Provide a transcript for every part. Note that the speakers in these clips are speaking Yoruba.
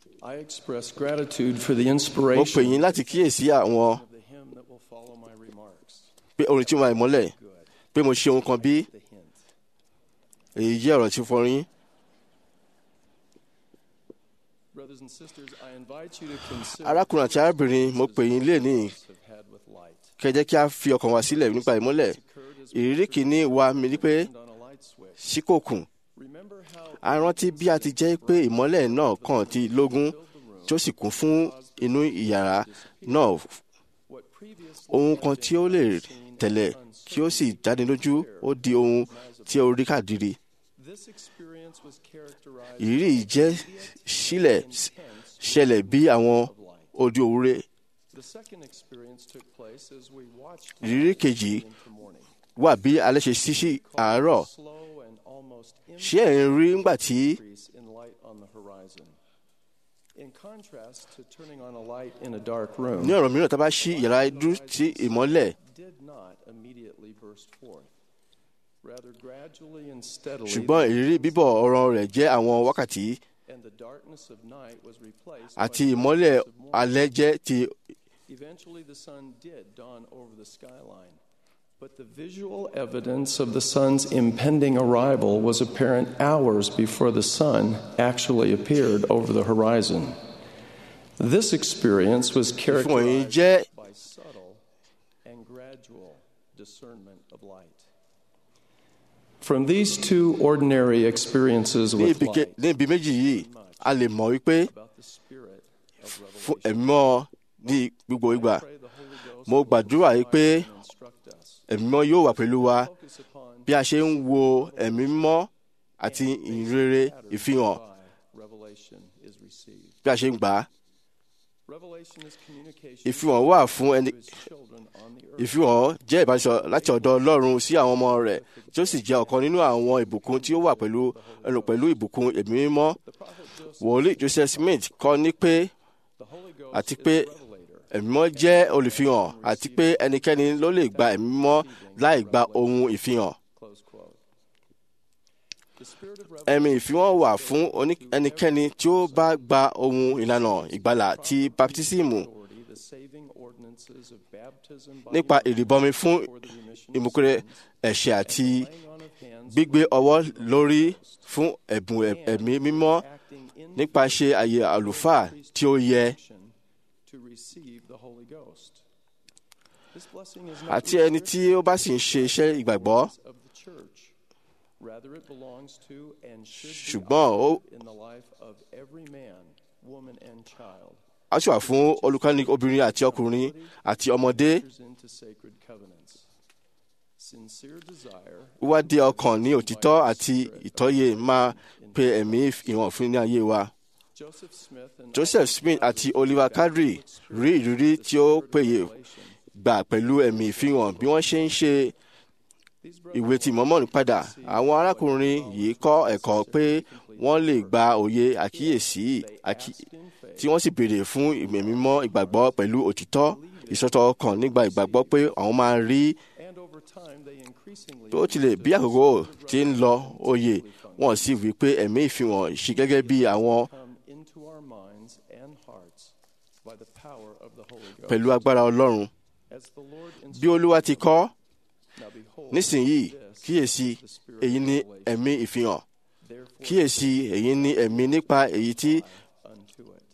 I express gratitude for the mo pè inspiration yín láti kíyèsí àwọn of the hymn that will follow my remarks. pé orin tí mo máa mọ́lẹ̀ Good. pé mo ṣe ohun kan bí The hint. èyí jẹ́ ọ̀rọ̀ tí ó fọrin Brothers and sisters, I invite you to consider arákùnrin àti arábìnrin mo pè yín lé ní have had with light. kẹjẹ́ kí a fi ọkàn wa sílẹ̀ nípa ìmọ́lẹ̀ Occurred as ìrírí kìíní wa mi ni pé turned on a light switch. sí kò kùn Remember how a rántí bí a ti jẹ́ pé ìmọ́lẹ̀ náà kàn ti lógún tí ó sì kún fún inú ìyàrá náà what previously ohun kan tí ó lè tẹ̀lẹ̀ kí ó sì jáde lójú ó di ohun tí ó rí kàdiri this experience was characterized ìrírí yìí jẹ́ sílẹ̀ ṣẹlẹ̀ bí àwọn odi òwúrẹ́ The second experience took place as we watched ìrírí kejì into morning. wà bí alẹ́ ṣe ṣí sí àárọ̀ Slow and almost ṣé ẹ̀ ń rí ńgbà tí increase in light on the horizon. In contrast to turning on a light in a dark room, ní ọ̀rọ̀ mìíràn tá a bá ṣí yàrá dúró sí ìmọ́lẹ̀ did not immediately burst forth. Rather gradually and steadily, ṣùgbọ́n ìrírí bíbọ̀ ọ̀rọ̀ rẹ̀ jẹ́ àwọn wákàtí and the darkness of night was replaced àti by the ìmọ́lẹ̀ brightness of morning. alẹ́ jẹ́ ti Eventually, the sun did dawn over the skyline. But the visual evidence of the sun's impending arrival was apparent hours before the sun actually appeared over the horizon. This experience was fún èyí characterized jẹ́ by subtle and gradual discernment of light. From these two ordinary experiences ní with ibi ke- light ní ibi méjì yìí a lè mọ̀ wípé about the spirit of fún revelation, ẹ̀mọ́ ní gbogbo ìgbà pray the Holy Ghost mo will gbàdúrà yìí pé guide and instruct us. ẹ̀mọ́ yóò wà pẹ̀lú wa Focus upon bí a ṣe ń wo ẹ̀mí mọ́ àti ìrere ìfihàn Revelation is received. bí a ṣe ń gbà á Revelation is communication ìfihàn wà fún ẹni to his children on the earth. ìfihàn jẹ́ ìbánisọ̀ láti ọ̀dọ̀ ọlọ́run sí àwọn ọmọ rẹ̀ tí ó sì jẹ́ ọ̀kan nínú àwọn ìbùkún tí ó wà pẹ̀lú ẹnu pẹ̀lú ìbùkún ẹ̀mí mímọ́ The prophet Joseph, wòlíì joseph smith kọ́ ní pé the Holy Ghost àti is pé the revelator. ẹ̀mí mímọ́ jẹ́ olùfihàn àti pé ẹnikẹ́ni ló lè gba ẹ̀mí mímọ́ láì gba ohun ìfihàn Close quote. The spirit of ẹ̀mí revelation ìfihàn wà fún oní- ẹnikẹ́ni tí ó bá gba ohun ìlànà ìgbàlà ti baptisímù authority, the saving ordinances of baptism by nípa immersion ìrìbọmi fún for the remission of ìmúkúrẹ́ sins, ẹ̀ṣẹ̀ àti laying on of hands gbígbé ọwọ́ lórí fún ẹ̀bùn ẹ̀- ẹ̀mí mímọ́ acting in nípa ṣe àyè àlùfáà tí ó yẹ to receive the Holy Ghost. This blessing is not àti ẹni tí ó bá sì ń ṣe iṣẹ́ ìgbàgbọ́ of the church. Rather, it belongs to and should be ṣùgbọ́n ó offered in the life of every man, woman, and child á sì wà fún olùkọ́ni obìnrin àti ọkùnrin àti ọmọdé enters into sacred covenants. Sincere desire wíwádìí ọkàn ní òtítọ́ àti ìtọ́yè máa pe ẹ̀mí ìwọ̀n fún ní ayé wa. Joseph Smith and Joseph Smith àti Oliver Cowdery rí ìrírí tí ó péye gbà pẹ̀lú ẹ̀mí ìfihàn bí wọ́n ṣe ń ṣe these ìwé tí mọ́mọ́nì padà. Àwọn arákùnrin yìí kọ́ ẹ̀kọ́ pé wọ́n lè gba òye àkíyèsí àkí- tí wọ́n sì béèrè fún ìmọ̀ mímọ́ ìgbàgbọ́ pẹ̀lú òtítọ́ ìsọ̀tọ̀ ọkàn nígbà ìgbàgbọ́ pé àwọn máa rí and over time they increasingly bí ó tilẹ̀ bí àkókò tí ń lọ òye wọ́n sì wí pé ẹ̀mí ìfihàn ṣe gẹ́gẹ́ bí àwọn come into our minds and hearts by the power of the Holy Ghost. pẹ̀lú agbára Ọlọ́run. As the Lord Bí Olúwa ti kọ́ Now behold, nísìnyìí this kíyèsí is the spirit èyí of ni revelation. ẹ̀mí ìfihàn Therefore, kíyèsí èyí ni ẹ̀mí nípa èyí tí unto it.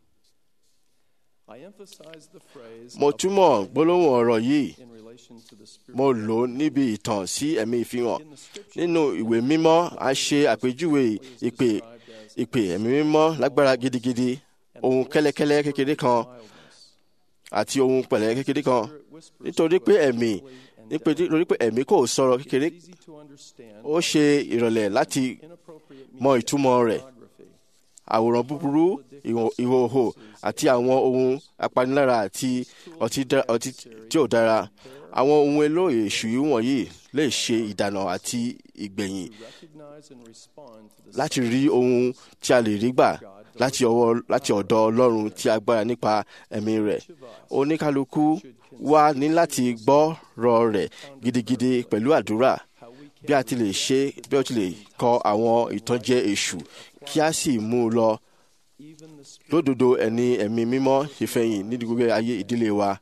I emphasize the phrase mo túmọ̀ gbólóhùn ọ̀rọ̀ yìí in relation to the spirit. mo lò ó níbi ìtàn sí ẹ̀mí ìfihàn In the scripture, nínú ìwé mímọ́ a ṣe àpèjúwe ìpè described as ìpè ẹ̀mí mímọ́ lágbára gidigidi ohun kẹ́lẹ́kẹ́lẹ́ kékeré kan mildness. àti ohun pẹ̀lẹ́ kékeré kan Spirit whispers nítorí to pé us ẹ̀mí gently and nítorí pé ẹ̀mí kò sọ̀rọ̀ kékeré It's easy to understand ó ṣe ìrọ̀lẹ́ láti inappropriate mọ music, ìtumọ̀ rẹ̀ pornography, àwòrán búburú ìhò- ìhòòhò àti àwọn ohun apanilára àti ọtí dá- ọtí tí ò dára àwọn ohun èlò èṣù yìí wọ̀nyí lè ṣe ìdànà àti ìgbẹ̀yìn recognize and respond to the láti rí ohun tí a lè rí gbà láti ọwọ́ láti ọ̀dọ̀ Ọlọ́run tí agbára nípa ẹ̀mí rẹ̀ oníkálukú wa ní láti gbọ́rọ̀ rẹ̀ gidigidi pẹ̀lú àdúrà how we can bí a ti lè ṣe bí ó ti lè kọ àwọn ìtànjẹ èṣù kí a sì mú un lọ even the spirit lódodo ẹni ẹ̀mí mímọ́ ìfẹ̀yìn ní gbogbo ayé ìdílé wa.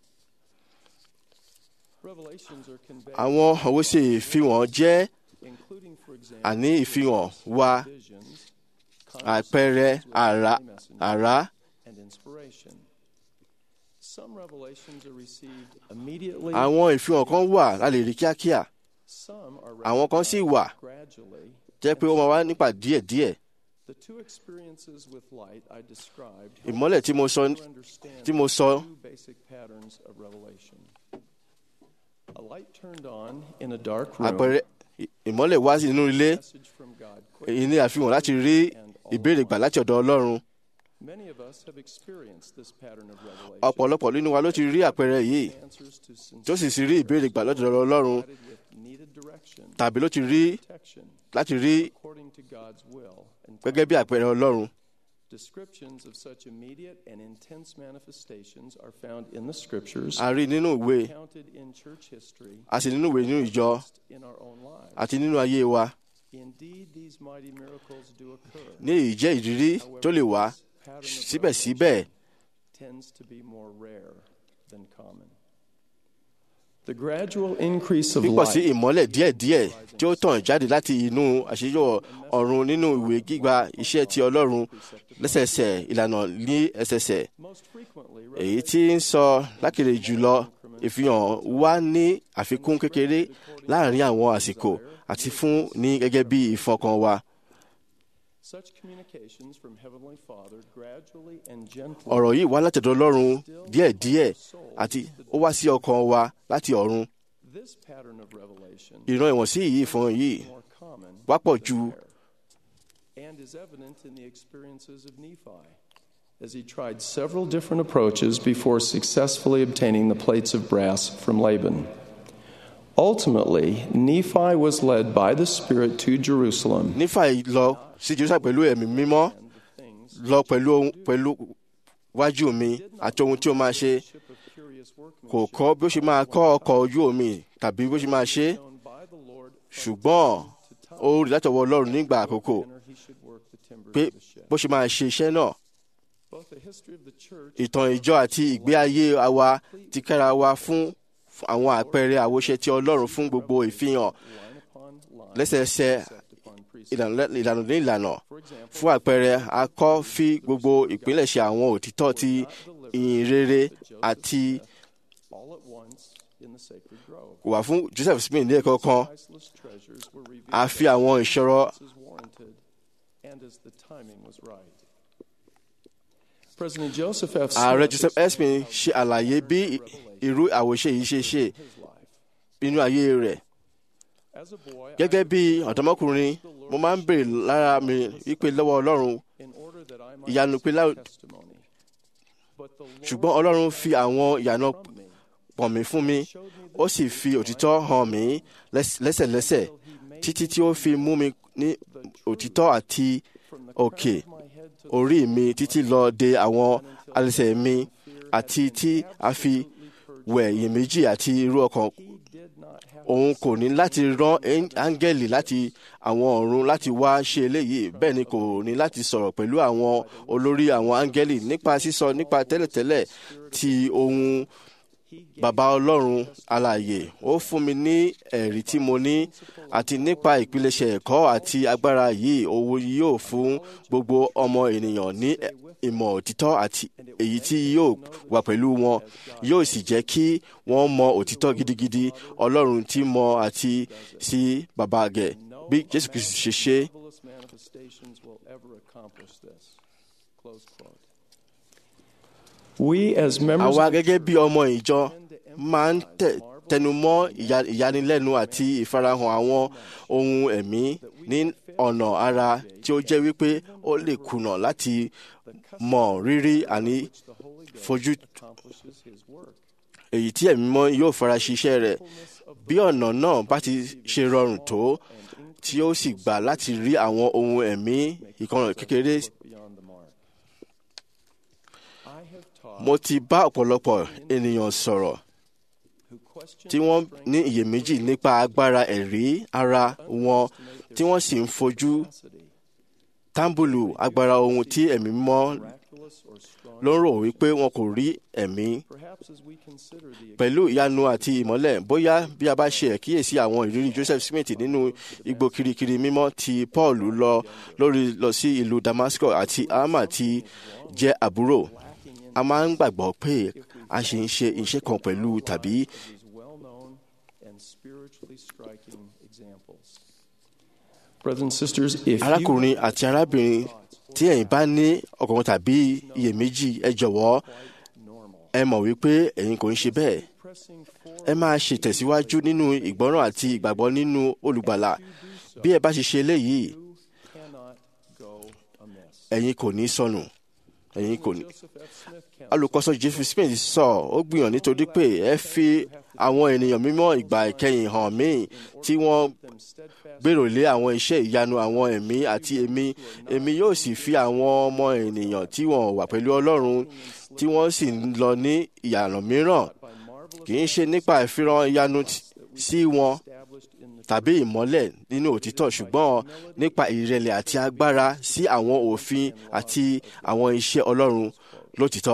revelations are conveyed, àwọn àwòṣe ìfihàn jẹ́ including, for example, àní ìfihàn wa visions, àpẹẹrẹ conversations with àrá heavenly messengers, àrá and inspiration. Some revelations are received immediately. àwọn ìfihàn kan wà la lè rí kíákíá Some are àwọn kan sì wà gradually. jẹ́ pé ó máa wá nípa díẹ̀díẹ̀ The two experiences with light I described help ìmọ́lẹ̀ tí mo sọ to understand tí mo sọ two basic patterns of revelation. A light turned on in a dark room. àpẹẹrẹ ì- ìmọ́lẹ̀ wá sí inú ilé message from God èyí ní àfihàn láti rí ìbéèrè gbà láti ọ̀dọ̀ ọlọ́run Many of us have experienced this pattern of revelation. ọ̀pọ̀lọpọ̀ nínú wa ló ti rí àpẹẹrẹ yìí Answers to tó sì sì rí ìbéèrè gbà lọ́dọ̀ ọlọ́run provided with needed direction, tàbí ló ti rí protection, láti rí according to God's will. And gẹ́gẹ́ bí àpẹẹrẹ ọlọ́run descriptions of such immediate and intense manifestations are found in the scriptures, a rí nínú ìwé counted in church history, a sì nínú ìwé nínú ìjọ in our own lives. àti nínú ayé wa Indeed, these mighty miracles do occur. ní èyí jẹ́ ìrírí tó lè wá this pattern of síbẹ̀síbẹ̀ tends to be more rare than common. The gradual increase of pípọ̀ sí light ìmọ́lẹ̀ díẹ̀díẹ̀ tí ó tàn jáde láti inú àṣeyọ ọ̀run nínú ìwé gíga iṣẹ́ ti ọlọ́run lẹ́sẹẹsẹ ìlànà ní ẹsẹsẹ most frequently èyí tí ń sọ lákèrè jùlọ ìfihàn wá ní àfikún kékeré láàrin àwọn àsìkò àti fún ní gẹ́gẹ́ bí ìfọkàn wa such communications from heavenly Father gradually and gently ọ̀rọ̀ yìí wá látọ̀dọ̀ ọlọ́run díẹ̀díẹ̀ àti ó wá sí ọkàn wa láti ọ̀run this pattern of revelation ìran ìwọ̀nsí yìí fún yìí more common wá pọ̀ than ju rare, and is evident in the experiences of Nephi as he tried several different approaches before successfully obtaining the plates of brass from Laban. Ultimately, Nephi was led by the Spirit to Jerusalem nífà lọ sí jerusalem pẹ̀lú ẹ̀mí mímọ́ and the things lọ pẹ̀lú ohun- pẹ̀lú wájú mi àti ohun tí ó máa ṣe ship of curious kò workmanship kọ́ bí ó ṣe máa kọ́ ọkọ̀ ojú omi tàbí bí ó ṣe máa ṣe é, known by the Lord ṣùgbọ́n ó rí látọwọ́ ọlọ́run nígbà àkókò manner he should work the timbers pé of the ship. bó ṣe máa ṣe iṣẹ́ náà Both the history of the church ìtàn ìjọ àti ìgbé ayé wa ti kára wa fún fún àwọn àpẹẹrẹ àwòṣe ti ọlọ́run fún gbogbo ìfihàn line upon line, lẹ́sẹẹsẹ precept upon precept. ìlànà ìlànà ní ìlànà For example, fún àpẹẹrẹ a kọ́ fi gbogbo ìpilẹ̀ṣẹ̀ àwọn òtítọ́ ti ìyìn rere àti all at once in the sacred grove. wà fún joseph smith ní ẹ̀kọ́ kan Priceless treasures were revealed a fi àwọn ìṣòro as warranted and as the timing was right. President Joseph F. ààrẹ Smith joseph espin ṣe àlàyé bí irú àwòṣe yìí ṣe ṣe his life. nínú ayé rẹ̀ As a boy, I gẹ́gẹ́ bí ọ̀dọ́mọkùnrin mo máa ń béèrè lára mi wípé lọ́wọ́ ọlọ́run in order that I might ìyanu pé lá- receive testimony. But the Lord ṣùgbọ́n ọlọ́run fi àwọn ìyànà from me pọ̀n mí fún mi ó sì fi òtítọ́ hàn mí lẹ́s- lẹ́sẹ̀lẹ́sẹ̀ títí tí ó fi mú mi ní òtítọ́ àti from the òkè crown of my head to orí mi títí lọ de àwọn alẹ́sẹ̀ mi àti tí a fi wẹ̀ iyèméjì àti irú ọkàn he did not have òun kò ní láti rán ẹ́ń- áńgẹ́lì láti àwọn ọ̀run láti wá ṣe eléyìí bẹ́ẹ̀ ni kò ní láti sọ̀rọ̀ pẹ̀lú àwọn olórí àwọn áńgẹ́lì nípa sísọ nípa tẹ́lẹ̀tẹ́lẹ̀ ti ohun bàbá ọlọ́run alààyè ó fún mi ní ẹ̀rí tí mo ní àti nípa ìpilẹ̀ṣẹ̀ ẹ̀kọ́ àti agbára yìí owó yóò fún gbogbo ọmọ ènìyàn ní ìmọ̀ òtítọ́ àti èyí tí yóò wà pẹ̀lú wọn yóò sì jẹ́ kí wọ́n mọ òtítọ́ gidigidi ọlọ́run tí mọ àti sí bàbá gẹ̀ bí jésù kristu ṣe ṣe marvelous manifestations will ever accomplish this. Close quote. We as members àwa of gẹ́gẹ́ bí ọmọ ìjọ máa ń tẹ- tẹnumọ́ ìya- ìyanilẹ́nu àti ìfarahàn àwọn ohun ẹ̀mí ní ọ̀nà ara tí ó jẹ́ wípé ó lè kùnà láti mọ rírì àní the Holy Ghost fojú accomplishes his work. èyí tí ẹ̀mí mọ́ yóò fara ṣiṣẹ́ rẹ̀ bí ọ̀nà náà bá ti ṣe rọrùn tó tí ó sì gbà láti rí àwọn ohun ẹ̀mí ìkànnì kékeré beyond the mark. I have taught mo ti bá ọ̀pọ̀lọpọ̀ ènìyàn sọ̀rọ̀ who question tí wọ́n ní iyèméjì nípa agbára ẹ̀rí ara wọn tí wọ́n sì ń fojú capacity. tábùlù agbára ohun tí ẹ̀mí mímọ́ miraculous or strong. ló ń rò wípé wọn kò rí ẹ̀mí Perhaps as we consider the pẹ̀lú ìyanu àti ìmọ́lẹ̀ bóyá bí a bá ṣe àkíyèsí àwọn ìrírí Joseph Smith nínú igbó kirikiri mímọ́ tí Paul lọ lórí lọ sí ìlú Damascus àti Alma tí jẹ́ àbúrò a máa ń gbàgbọ́ pé a ṣe ń ṣe iṣẹ́ kan pẹ̀lú tàbí these well-known and spiritually striking examples. Brothers and sisters, if you arákùnrin àti arábìnrin tí ẹ̀yin bá ní ọkàn tàbí iyèméjì ẹ jọ̀wọ́ normal, ẹ mọ̀ wípé ẹ̀yin kò ń ṣe bẹ́ẹ̀ pressing forward, ẹ máa ṣètẹ̀síwájú nínú ìgbọ́ràn àti ìgbàgbọ́ nínú olùgbàlà bí ẹ bá ṣe ṣe eléyìí you cannot go amiss. ẹ̀yin kò ní sọnù ẹ̀yin kò ní. Joseph F. Smith counts alùkọ́sọ Joseph Smith sọ ó gbìyànjú nítorí pé ẹ fi àwọn ènìyàn mímọ́ ìgbà ìkẹyìn hàn mí tí wọ́n them steadfast gbèrò lé àwọn iṣẹ́ ìyanu àwọn ẹ̀mí àti èmi èmi yóò sì fi àwọn ọmọ ènìyàn tí wọ́n wà pẹ̀lú Ọlọ́run tí wọ́n sì ń lọ ní ìyànà mìíràn by marvelous kì í ṣe nípa ìfihàn ìyanu t- sí wọn established in the tàbí ìmọ́lẹ̀ nínú òtítọ́ ṣùgbọ́n nípa ìrẹ̀lẹ̀ àti agbára sí àwọn òfin àti àwọn iṣẹ́ Ọlọ́run lótìtọ́.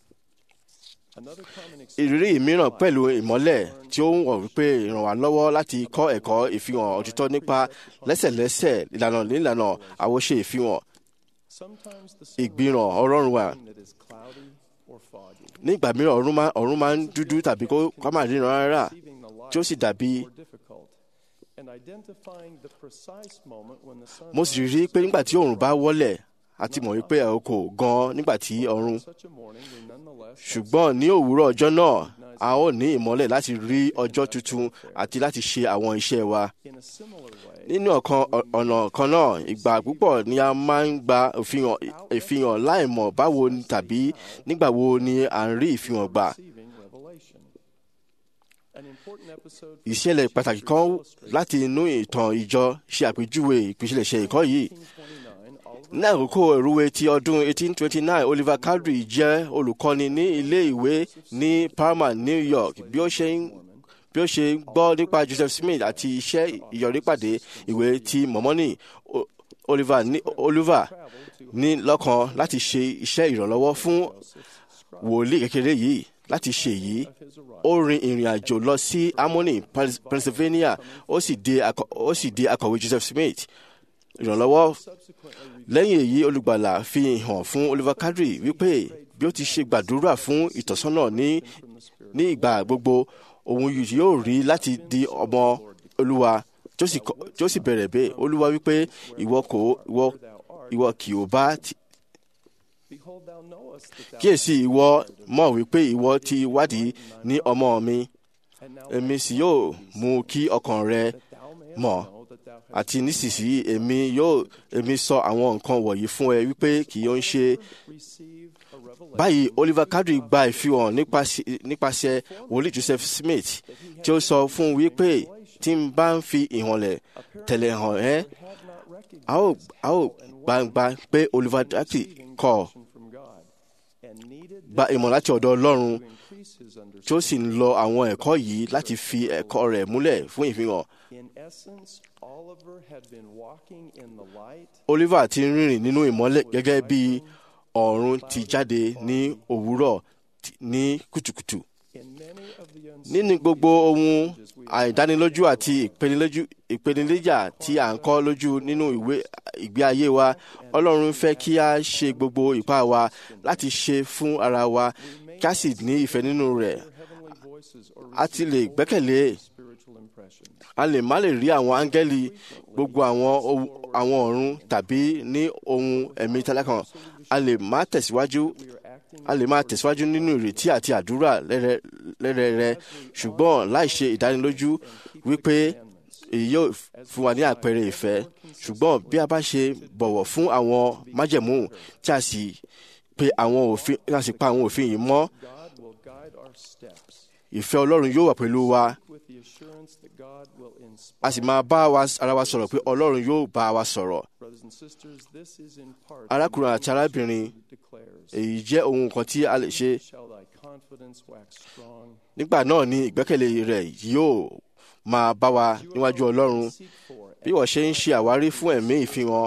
another common ex- ìrírí mìíràn pẹ̀lú ìmọ́lẹ̀ tí ó ń wọ̀ wípé ràn wá lọ́wọ́ láti kọ́ ẹ̀kọ́ ìfihàn òtítọ́ nípa lẹ́sẹ̀lẹ́sẹ̀ ìlànà nílànà àwòṣe ìfihàn sometimes the sun ìgbìràn Ọlọ́run wa. that is cloudy or foggy, ní ìgbà mìíràn ọ̀run máa ọ̀run máa ń dúdú tàbí kó ká má ríran rárá receiving the light tí ó sì dàbí more difficult, and identifying the precise moment when the sun mo sì rí i pé nígbà tí òòrùn bá wọlẹ̀ a ti mọ̀ wípé ẹ̀ kò gan nígbà tí ọ̀run such a morning we nonetheless have ṣùgbọ́n ní òwúrọ̀ ọjọ́ náà a ó ní ìmọ́lẹ̀ láti rí ọjọ́ tuntun àti láti ṣe àwọn iṣẹ́ wa. in a similar way nínú ọ̀kan ọ̀nà kan náà ìgbà púpọ̀ ni a máa ń gba ìfihàn ìfihàn láìmọ̀ báwo ni tàbí nígbà wo ni à ń rí ìfihàn gbà. receiving revelation. An important episode for ìṣẹ̀lẹ̀ pàtàkì kan láti inú ìtàn ìjọ ṣe àpèjúwe ìpìlẹ̀ṣẹ̀ ẹ̀kọ́ yìí. 1929, Oliver ní àkókò ìrúwé ti ọdún 1829 Oliver Cowdery jẹ́ olùkọ́ni ní ilé ìwé ní Parma, New York bí ó ṣe ń bí ó ṣe gbọ́ nípa Joseph Smith àti iṣẹ́ ìyọrípàdé ìwé ti Mọ́mọ́nì O- Oliver ní Oliver traveled to ní lọ́kàn láti ṣe iṣẹ́ ìrànlọ́wọ́ fún Joseph's scribe wòlíì kékeré yìí láti ṣe èyí of his arrival. ó rin ìrìn àjò lọ sí Harmony, Pens- Pennsylvania ó sì di akọ- ó sì di akọ̀wé Joseph Smith ìrànlọ́wọ́ Subsequently, lẹ́yìn èyí olùgbàlà fi hàn fún Oliver Cowdery wípé bí ó ti ṣe gbàdúrà fún ìtọ́sọ́nà ní from the Spirit, ní ìgbà gbogbo òun yìí yóò rí láti di ọmọ Olúwa tí ó sì kọ- tí ó sì bẹ̀rẹ̀ bẹ́ẹ̀ Olúwa wípé ìwọ kò ìwọ thou art, ìwọ kì ó bá ti- behold, thou knowest that thou kíyèsí ìwọ mọ̀ wípé ìwọ ti wádìí ní ọmọ mi and now èmi sì yóò mú kí ọkàn rẹ that thou mayest mọ̀ know that thou hast àti nísinsìnyí èmi yóò èmi sọ àwọn nǹkan wọ̀nyí fún ẹ wípé kì yóò ń ṣe received a revelation báyìí Oliver Cowdery gba ìfihàn nípasẹ̀ nípasẹ̀ wòlíì Joseph Smith tí ó sọ fún un wípé tí n bá ń fi ìhànlẹ̀ tẹ̀lé hàn ẹ́ had not recognized a ó a ó gbangba pé Oliver Cowdery kọ̀ from God and needed gba ìmọ̀ láti ọ̀dọ̀ Ọlọ́run to increase his tí understanding. ó sì ń lo àwọn ẹ̀kọ́ yìí láti fi ẹ̀kọ́ rẹ̀ múlẹ̀ fún ìfihàn In essence, Oliver had been walking in the light Oliver ti ń rìnrìn nínú ìmọ́lẹ̀ gẹ́gẹ́ bí ọ̀run ti jáde ní òwúrọ̀ ti- ní kùtùkùtù in many of the nínú gbogbo ohun àìdánilójú àti ìpenilójú ìpèníjà tí à ń kọ́ lójú nínú ìwé ìgbé ayé wa Ọlọ́run fẹ́ kí a ṣe gbogbo ipá wa láti ṣe fún ara wa kí a sì ní ìfẹ́ nínú rẹ̀ heavenly voices or a ti lè gbẹ́kẹ̀lé spiritual impressions. a lè má lè rí àwọn áńgẹ́lì gbogbo àwọn ohun- àwọn ọ̀run tàbí ní ohun ẹ̀mí tálákàn a lè má tẹ̀síwájú We are acting a lè máa tẹ̀síwájú nínú ìrètí àti àdúrà lẹ́rẹ̀- lẹ́rẹ̀ẹ́rẹ́ ṣùgbọ́n láì ṣe ìdánilójú wípé èyí yóò fún wa ní àpẹẹrẹ ìfẹ́ ṣùgbọ́n bí a bá ṣe bọ̀wọ̀ fún àwọn májẹ̀mú tí a sì pe àwọn òfin tí a sì pa àwọn òfin yìí mọ́ God will guide our steps ìfẹ́ Ọlọ́run yóò wà pẹ̀lú wa with the assurance that God will a inspire. sì máa bá wa ara wa sọ̀rọ̀ pé Ọlọ́run yóò bá wa sọ̀rọ̀ Brothers and sisters, this is in part arákùnrin àti arábìnrin declares, èyí jẹ́ ohun kan tí a lè ṣe shall thy confidence wax strong. nígbà náà ni ìgbẹ́kẹ̀lé rẹ̀ yóò máa bá wa níwájú Ọlọ́run Seek for bí wọ́n ṣe ń ṣe àwárí fún ẹ̀mí ìfihàn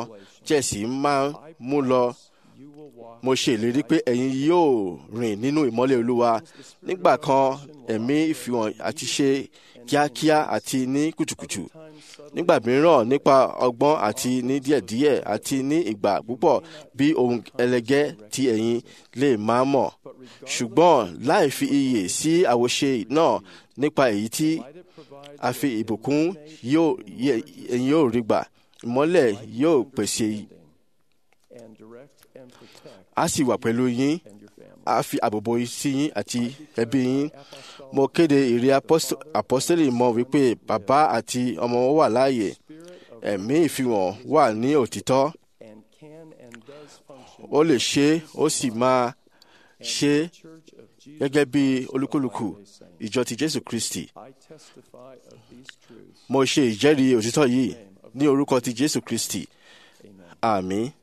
tí ẹ sì máa ń mú lọ You will walk mo ṣe ìlérí pé ẹ̀yin yóò rìn nínú ìmọ́lẹ̀ olúwa nígbà kan ẹ̀mí ìfihàn àti ṣe kíákíá àti ní kùtùkùtù nígbà mìíràn nípa ọgbọ́n àti ní díẹ̀díẹ̀ àti ní ìgbà púpọ̀ bí ohun ẹlẹgẹ́ tí ẹ̀yin lè máa mọ̀ ṣùgbọ́n láì fi iyè sí àwòṣe náà nípa èyí tí a fi ìbùkún yóò yẹ- ẹ̀yin yóò rí gbà ìmọ́lẹ̀ yóò pèsè and direct and protect á sì wà pẹ̀lú yín and your family. á fi àbòbò sí yín àti ẹbí yín mo kéde ìrí apọ́st- apọ́sítélì mọ́ wípé bàbá àti ọmọ wọn wà láàyè ẹ̀mí ìfihàn wà ní òtítọ́ and can and does function ó lè ṣe é, ó sì máa ṣe é Church of Jesus. gẹ́gẹ́ bí olúkúlùkù ìjọ ti jésù kristi I testify of these truths. mo ṣe ìjẹ́rìí òtítọ́ yìí ní orúkọ ti jésù kristi Amen. àmín